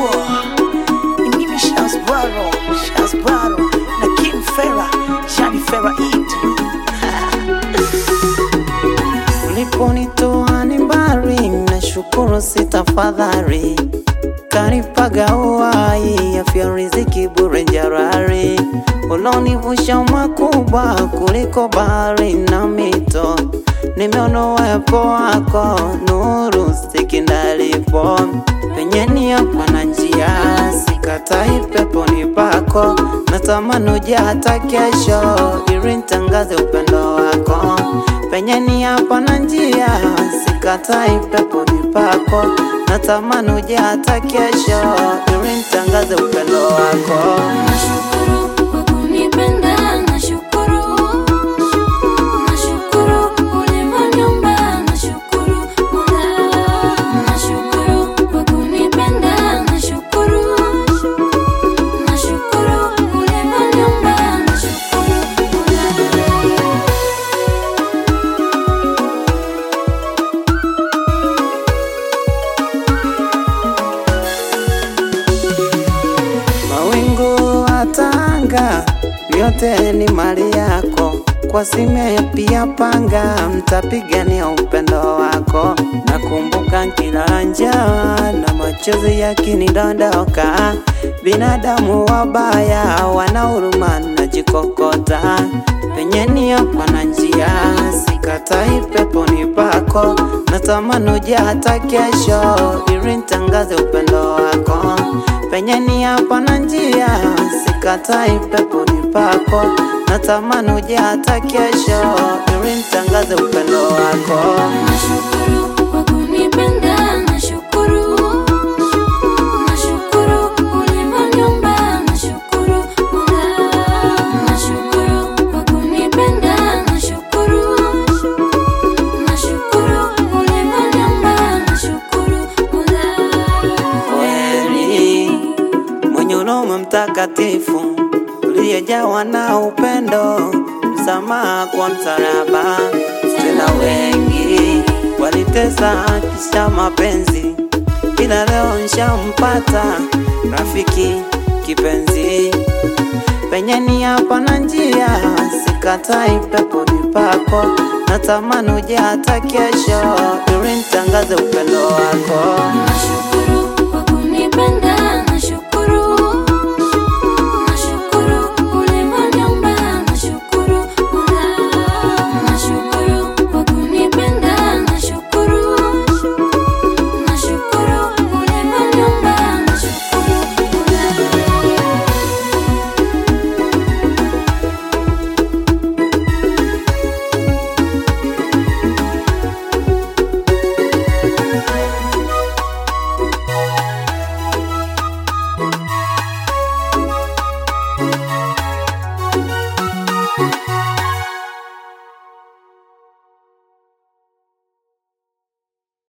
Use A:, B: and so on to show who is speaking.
A: Ni mimi Shazbaro, Shazbaro na Kim Fera, Shani Fera Eid. Uliponitoa ni mbali, nashukuru si tafadhali, kanipaga uhai, afya riziki bure jarari, ulonivusha makubwa kuliko bahari na mito, nimeona uwepo wako, nuru stikindalipo penye nia pana njia, sikatai peponi pako, natamani uje hata kesho, ili nitangaze upendo wako penye nia pana njia, sikatai peponi pako, natamani uje hata kesho, ili nitangaze upendo wako.
B: Nashukuru kwa kunipenda, nashukuru. Nashukuru ulivyoniumba, nashukuru Mola. Nashukuru kwa kunipenda, nashukuru. Nashukuru ulivyoniumba, nashukuru Mola.
A: Mawingu atanga, vyote ni mali yako. Kwa sime pia panga, mtapigania upendo wako. Nakumbuka kila njaa na machozi yakinidondoka, binadamu wabaya wana huruma najikokota, penye nia pana njia, sikatai peponi pako, natamani uje hata kesho, ili nitangaze upendo wako penye nia pana njia, sikatai peponi pako, natamani uje hata kesho, ili nitangaze upendo wako.
B: Nashukuru kwa kunipenda, nashukuru. Nashukuru ulivyoniumba, nashukuru Mola. Nashukuru kwa kunipenda, nashukuru. Nashukuru ulivyoniumba, nashukuru Mola.
A: kweli mwenye huruma mtakatifu uliyejawa na upendo, msamaha kwa msalaba. Tena wengi walitesa kisha mapenzi, ila leo nshampata rafiki kipenzi. Penye nia pana njia, sikatai peponi pako, natamani uje hata kesho, ili nitangaze upendo wako.
B: Nashukuru kwa kunipenda,